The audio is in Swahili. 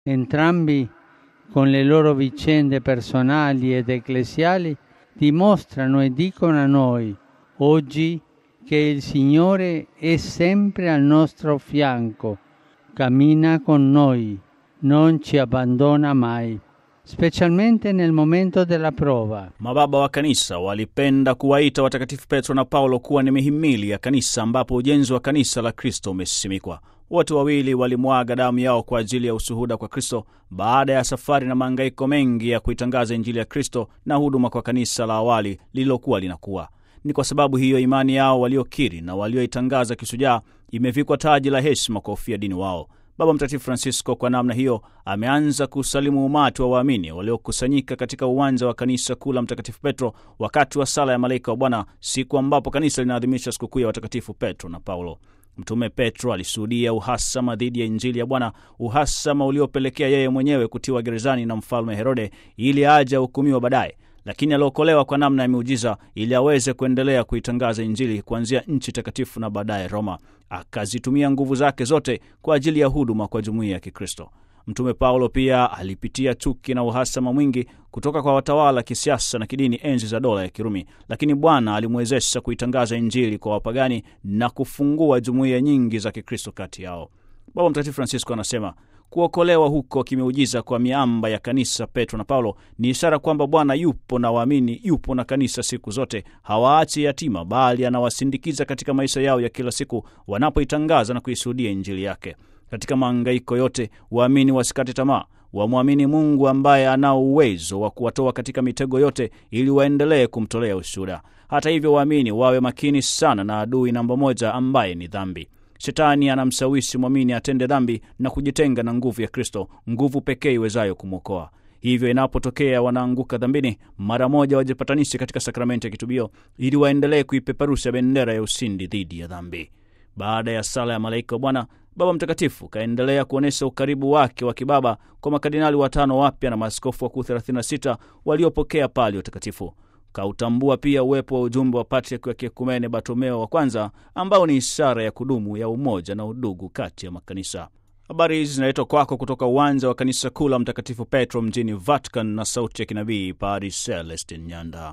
Entrambi, con le loro vicende personali ed ecclesiali, dimostrano e dicono a noi oggi che il Signore è sempre al nostro fianco, cammina con noi, non ci abbandona mai, specialmente nel momento della prova. Mababa wa kanisa walipenda kuwaita watakatifu Petro na Paulo kuwa ni mihimili ya kanisa ambapo ujenzi wa kanisa la Kristo umesimikwa. Wote wawili walimwaga damu yao kwa ajili ya ushuhuda kwa Kristo baada ya safari na mahangaiko mengi ya kuitangaza Injili ya Kristo na huduma kwa kanisa la awali lililokuwa linakuwa. Ni kwa sababu hiyo imani yao waliokiri na walioitangaza kisujaa imevikwa taji la heshima kwa ufia dini wao. Baba Mtakatifu Francisco kwa namna hiyo ameanza kusalimu umati wa waamini waliokusanyika katika uwanja wa kanisa kuu la Mtakatifu Petro wakati wa sala ya malaika wa Bwana, siku ambapo kanisa linaadhimisha sikukuu ya watakatifu Petro na Paulo. Mtume Petro alishuhudia uhasama dhidi ya Injili ya Bwana, uhasama uliopelekea yeye mwenyewe kutiwa gerezani na mfalme Herode ili aje ahukumiwa baadaye, lakini aliokolewa kwa namna ya miujiza ili aweze kuendelea kuitangaza Injili kuanzia nchi takatifu na baadaye Roma. Akazitumia nguvu zake zote kwa ajili ya huduma kwa jumuiya ya Kikristo. Mtume Paulo pia alipitia chuki na uhasama mwingi kutoka kwa watawala kisiasa na kidini enzi za dola ya Kirumi, lakini Bwana alimwezesha kuitangaza Injili kwa wapagani na kufungua jumuiya nyingi za Kikristo kati yao. Baba Mtakatifu Francisco anasema kuokolewa huko kimeujiza kwa miamba ya kanisa Petro na Paulo ni ishara kwamba Bwana yupo na waamini, yupo na kanisa siku zote, hawaachi yatima, bali anawasindikiza katika maisha yao ya kila siku wanapoitangaza na kuishuhudia Injili yake. Katika mahangaiko yote, waamini wasikate tamaa, wamwamini Mungu ambaye anao uwezo wa kuwatoa katika mitego yote ili waendelee kumtolea ushuhuda. Hata hivyo, waamini wawe makini sana na adui namba moja ambaye ni dhambi. Shetani anamshawishi mwamini atende dhambi na kujitenga na nguvu ya Kristo, nguvu pekee iwezayo kumwokoa. Hivyo inapotokea wanaanguka dhambini, mara moja wajipatanishe katika sakramenti ya kitubio ili waendelee kuipeperusha bendera ya ushindi dhidi ya dhambi. Baada ya sala ya malaika wa Bwana, Baba Mtakatifu kaendelea kuonyesha ukaribu wake wa kibaba kwa makardinali watano wapya na maaskofu wakuu 36 waliopokea pali utakatifu. Kautambua pia uwepo wa ujumbe wa patriaki wa kiekumene Bartolomeo wa kwanza ambao ni ishara ya kudumu ya umoja na udugu kati ya makanisa. Habari hizi zinaletwa kwako kutoka uwanja wa kanisa kuu la Mtakatifu Petro mjini Vatican na sauti ya kinabii Padre Celestin Nyanda.